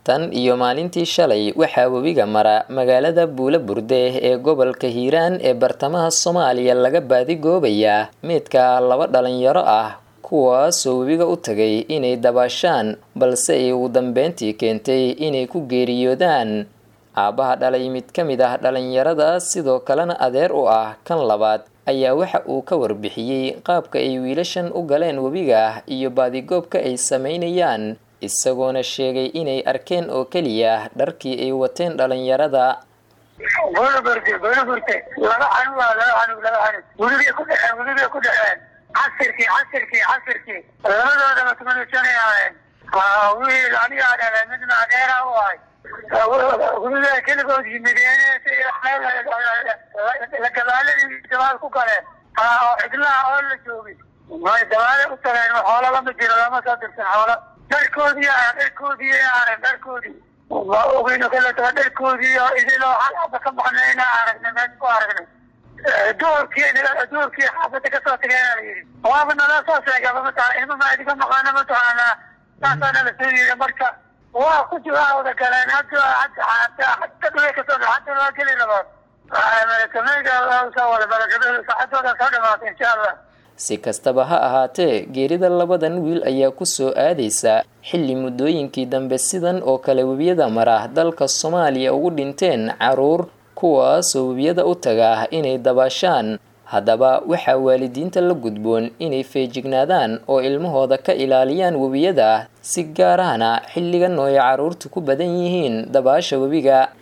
tan iyo maalintii shalay waxaa webiga mara magaalada buula burde ee gobolka hiiraan ee bartamaha soomaaliya laga baadigoobayaa meydka laba dhalinyaro ah kuwaasoo webiga u tagay inay dabaashaan balse ay ugu dambeyntii keentay inay ku geeriyoodaan aabbaha dhalay mid ka mid ah dhalinyaradaas sidoo kalena adeer u ah kan labaad ayaa waxa uu ka warbixiyey qaabka ay wiilashan u galeen webiga iyo baadigoobka ay sameynayaan isagoona sheegay inay arkeen oo keliya dharkii ay wateen dhalinyarada buulaburte buulaburte laba xanug waa laba xanug laba xanug welibay ku dhexeen welibay ku dhexeen casirkii casirkii casirkii labadoodaba tumanusanayaayeen wiil anigaa dhalay midna adeera u ahay weliba keligood yimideen gabaaladii dabaal ku galeen oo xidlaha oo la joogay may dabaale u tageen xoolo lama jiro lama soo dirsan xoolo dharkoodii ah dharkoodii arag dharkoodii ogeyno kale taga dharkoodii oo idiloo xalaba ka baxnayna aragnay meel ku aragnay duurkii duurkii xaafada kasoo tageena la yidhi waaba nala soo sheegaba mataa ilma ma idiga maqaana mataqaanaa saasaana la soo yidhi marka waa ku jira wada galeen hadda hadda hadda hadda dhaway kasoo hadda waa geli rabaan si kastaba ha ahaatee geerida labadan wiil ayaa kusoo aadaysa xilli muddooyinkii dambe sidan oo kale webiyada mara dalka soomaaliya ugu dhinteen caruur kuwaasoo webiyada u taga inay dabaashaan haddaba waxaa waalidiinta la gudboon inay feejignaadaan oo ilmahooda ka ilaaliyaan webiyada si gaar ahna xilligan oo ay caruurtu ku badan yihiin dabaasha webiga